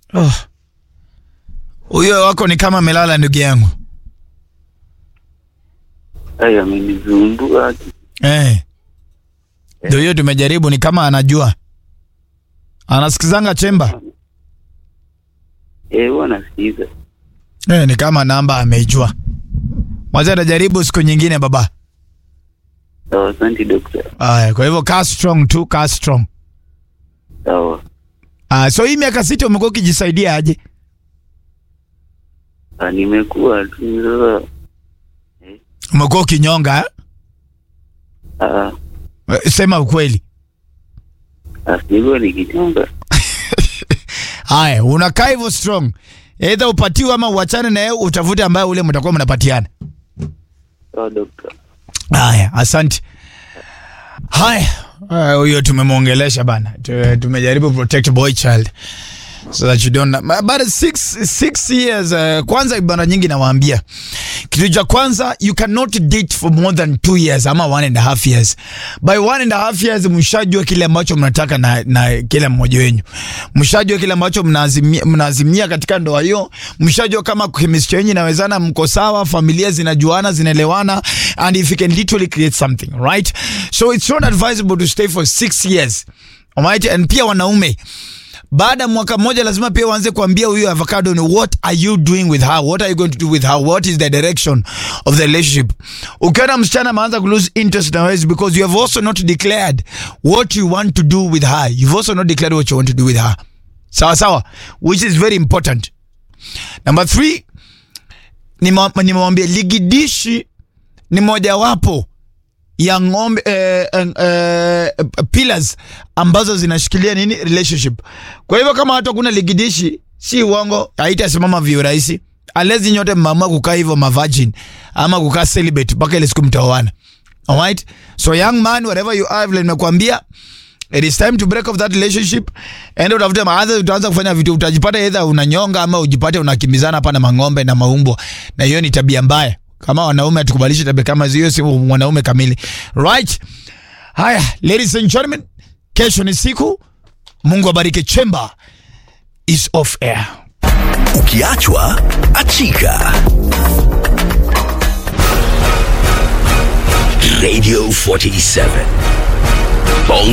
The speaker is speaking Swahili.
Oh. Huyo wako ni kama amelala ndugu yangu. Haya, amenizumbua. Eh. Ndio hiyo tumejaribu ni kama anajua. Anasikizanga chemba. Eh, huwa nasikiza. Eh, ni kama namba ameijua. Mwacha atajaribu siku nyingine baba. Sawa, asante dokta. Aya, kwa hivyo kaa strong tu, kaa strong. Sawa. Ah, so hii miaka sita umekuwa ukijisaidia aje? Ah, nimekuwa tu sasa. Umekuwa ukinyonga eh? Ah, Eh, Sema ukweli. ah, sikuwa nikichonga. Haya, unakaa hivyo strong. Either upatiwe ama uachane na yeye utafute ambaye ule mtakuwa mnapatiana. Sawa dokta. Haya, asante. Haya, ah, huyo tumemwongelesha bana. Tu- Tumejaribu protect boy child so that you don't but six, six years uh, kwanza bana nyingi nawaambia kitu cha kwanza you cannot date for more than two years ama one and a half years by one and a half years mshajua kile ambacho mnataka na, na kila mmoja wenyu mshajua kile ambacho mnaazimia, mnaazimia katika ndoa hiyo mshajua kama chemistry yenyu inawezana mko sawa familia zinajuana zinaelewana and if you can literally create something right so it's not advisable to stay for six years alright and pia wanaume baada ya mwaka mmoja lazima pia uanze kuambia huyu avocado ni what are you doing with her what are you going to do with her what is the direction of the relationship ukiona msichana ameanza ku lose interest na wewe is because you have also not declared what you want to do with her you've also not declared what you want to do with her sawa sawa which is very important number three nima- nimewambia ligidishi ni mojawapo ya ng'ombe eh, eh, eh, pillars ambazo zinashikilia nini relationship. Kwa hivyo kama hata kuna ligidishi, si uongo, haitasimama viurahisi alezi nyote mmeamua kukaa hivyo mavirgin ama kukaa celibate mpaka ile siku mtaoana. Alright? So young man whatever you are, vile nimekuambia It is time to break off that relationship. Enda utafute maadha, utaanza kufanya vitu, utajipata either unanyonga ama ujipate unakimbizana hapa na mang'ombe na maumbwa, na hiyo ni tabia mbaya. Kama wanaume hatukubalishi tabia kama hiyo, si mwanaume kamili, right? Haya, ladies and gentlemen, kesho ni siku. Mungu abariki. Chamber is off air. Ukiachwa achika. Radio 47